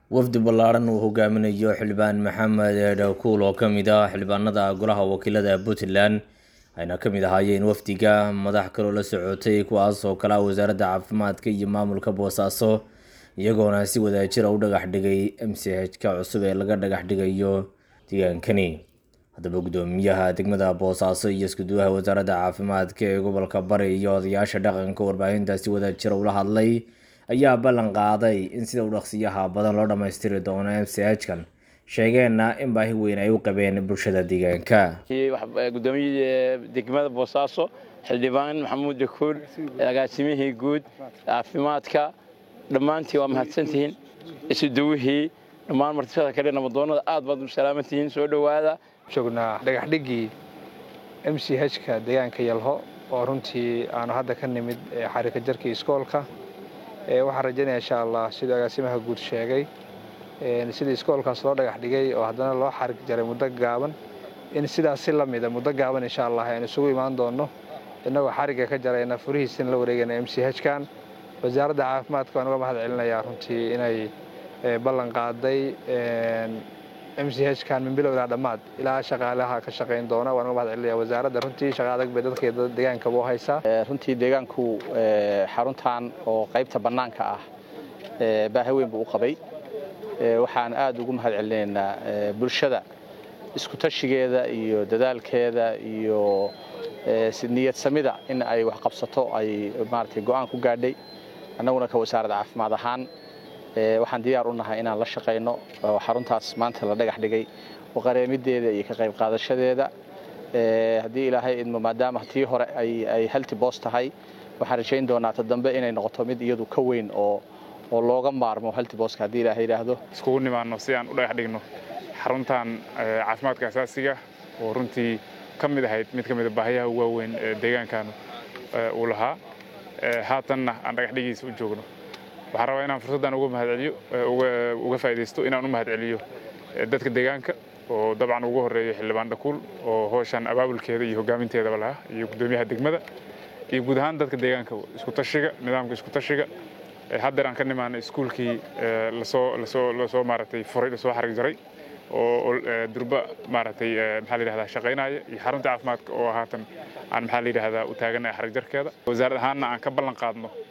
wafdi ballaaran uu hogaaminayo xildhibaan maxamed dhakuul oo ka mid ah xildhibaanada golaha wakiilada puntland ayna ka mid ahaayeen wafdiga madax kaloo la socotay kuwaas oo kale ah wasaaradda caafimaadka iyo maamulka boosaaso iyagoona si wadaajira u dhagax dhigay m c h-ka cusub ee laga dhagax dhigayo deegaankani haddaba guddoomiyaha degmada boosaaso iyo iskuduwaha wasaaradda caafimaadka ee gobolka bari iyo odayaasha dhaqanka warbaahinta si wadajira ula hadlay ayaa ballan qaaday in sida u dhaqsiyaha badan loo dhammaystiri doono m c h-kan sheegeenna in baahi weyn ay u qabeen bulshada deegaanka guddoomiyihii degmada boosaaso xildhibaan maxamuud dakuul agaasimihii guud caafimaadka dhammaantiin waa mahadsantihiin isuduwihii dhammaan martifada kale namadoonada aad baad u salaamantihiin soo dhowaada joognaa dhagaxdhiggii m c h-ka deegaanka yalho oo runtii aanu hadda ka nimid xarika jarkii iskoolka waxaan rajaynaya insha allah siduu agaasimaha guud sheegay sidii iskoolkaas loo dhagax dhigay oo haddana loo xarig jaray muddo gaaban in sidaas si la mida muddo gaaban insha allah aynu isugu imaan doonno innagoo xarigga ka jarayna furihiisina la wareegayna m c h-kan wasaaradda caafimaadka waan uga mahad celinayaa runtii inay ballan qaaday m c h-kan min bilowdaa dhammaad ilaa shaqaalaha ka shaqayn doona waan uga mahad celinaya wasaaradda runtii shaqa adag bay dadka deegaankaba u haysaa runtii deegaanku xaruntan oo qaybta bannaanka ah baahi weyn buu u qabay waxaan aad ugu mahad celinaynaa bulshada isku tashigeeda iyo dadaalkeeda iyo niyad samida in ay wax qabsato ay maaragtay go'aan ku gaadhay annaguna ka wasaaradda caafimaad ahaan waxaan diyaar u nahay inaan la shaqayno oo xaruntaas maanta la dhagax dhigay oo qareemideeda iyo ka qayb qaadashadeeda haddii ilaahay idmo maadaama tii hore ay halti boos tahay waxaan rajayn doonaa ta dambe inay noqoto mid iyadu ka weyn oo oo looga maarmo halti booska haddii ilaahay yidhaahdo iskugu nimaanno si aan u dhagax dhigno xaruntan caafimaadka asaasiga oo runtii ka mid ahayd mid ka mida baahiyaha waaweyn ee deegaankan uu lahaa haatanna aan dhagax dhigiisa u joogno waxaan rabaa inaan fursaddan uga mahadceliyo uga faa'iidaysto inaan u mahadceliyo dadka deegaanka oo dabcan ugu horreeya xildhibaan dhakuul oo howshan abaabulkeeda iyo hoggaaminteedaba lahaa iyo guddoomiyaha degmada iyo guud ahaan dadka deegaanka isku tashiga nidaamka isku tashiga haddeer aan ka nimaanay iskuulkii lasoo lasoo lasoo maaragtay furay lasoo xarig jaray oo durba maaragtay maxaa la yidhahdaa shaqaynaya iyo xarunta caafimaadka oo haatan aan maxaa la yidhahdaa u taaganaya xarig jarkeeda wasaarad ahaanna aan ka ballan qaadno